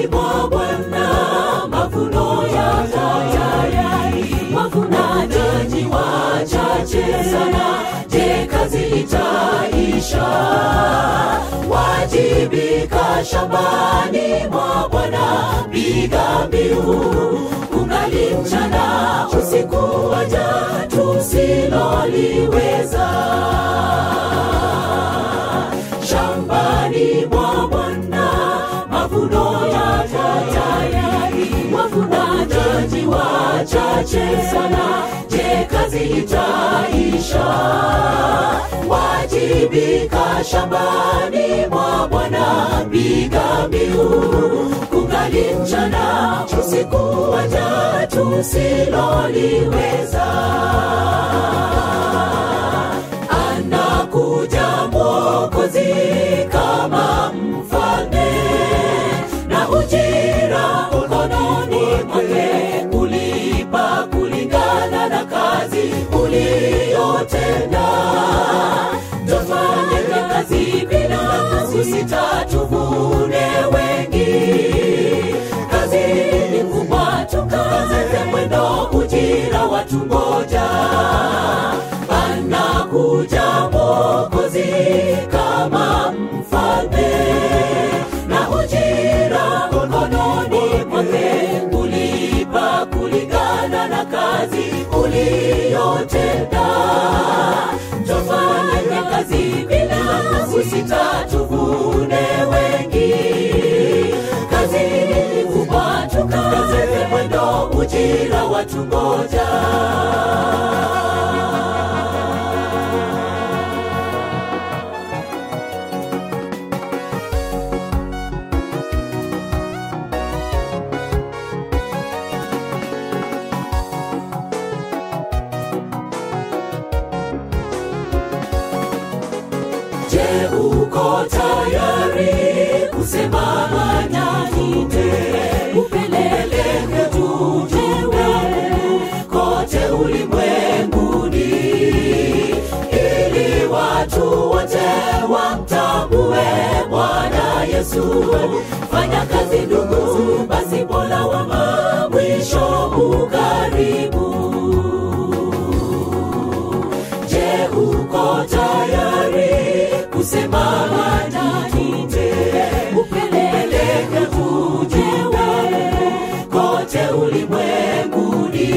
mwa Bwana mavuno ya tayari, wavunaji wachache sana. Je, kazi itaisha? Wajibika shambani mwa Bwana, piga mbiu kungali mchana, usiku waja tusiloliweza shambani mwa Bwana mavuno ya tayari, wavunaji wachache sana. Je, kazi itaisha? Wajibika shambani mwa Bwana, piga mbiu kungali mchana, usiku waja tusiloliweza anakuja Mwokozi kama mfalme na ujira mkononi mwake, kulipa kulingana na kazi uliyotenda. Tufanye kazi bila kusita, tuvune wengi. Kazi ni kubwa, tukaze mwendo, ujira watungoja anakuja Mwokozi kama mfalme na ujira mkononi mwake, kulipa kulingana na kazi uliyotenda. Tufanye kazi bila kusita, tuvune wengi. Kazi ni kubwa, tukaze mwendo, ujira watungoja. Je, uko tayari kusema nanyite upeleleke tujue kote ulimwenguni ili watu wote wamtambue Bwana Yesu. Fanya kazi ndugu, basi Mola wa mwisho ukaribu. Je, uko tayari kusema nanyite upeleleke tujue kote ulimwenguni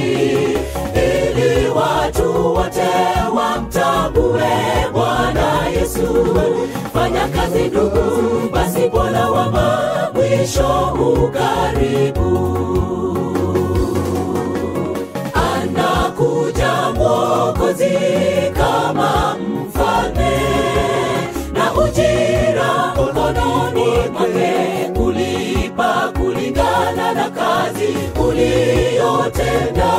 ili watu wote wamtambue Bwana Yesu. Fanya kazi ndugu, basi Bwana wa mwisho ukaribu anakuja Mwokozi kama mfalme na ujira mkononi mwake, kulipa kulingana na kazi uliyotenda.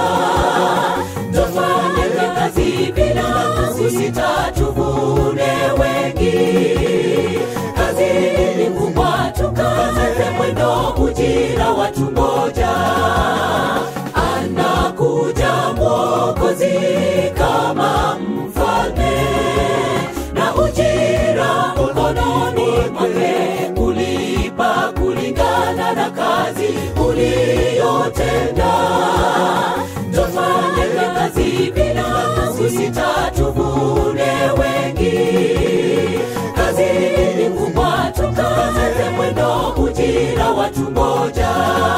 Tufanye kazi bila kusita, tuvune wengi. Kazi ni kubwa, tukaze mwendo, ujira watungoja anakuja Mwokozi kama mfalme na ujira mkononi mwake, kulipa kulingana na kazi uliyotenda. Tufanye kazi bila kusita, tuvune wengi. Kazi ni kubwa, tukaze mwendo, ujira watungoja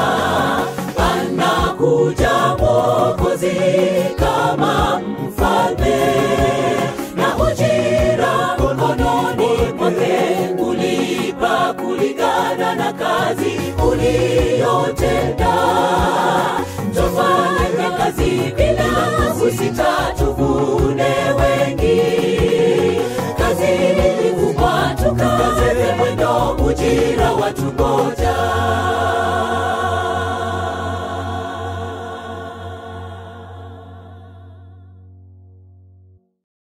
anakuja Mwokozi kama mfalme na ujira mkononi mwake, kulipa kulingana na kazi uliyotenda. Tufanye kazi bila kusita, tuvune wengi. Kazi ni kubwa, tukaze mwendo, ujira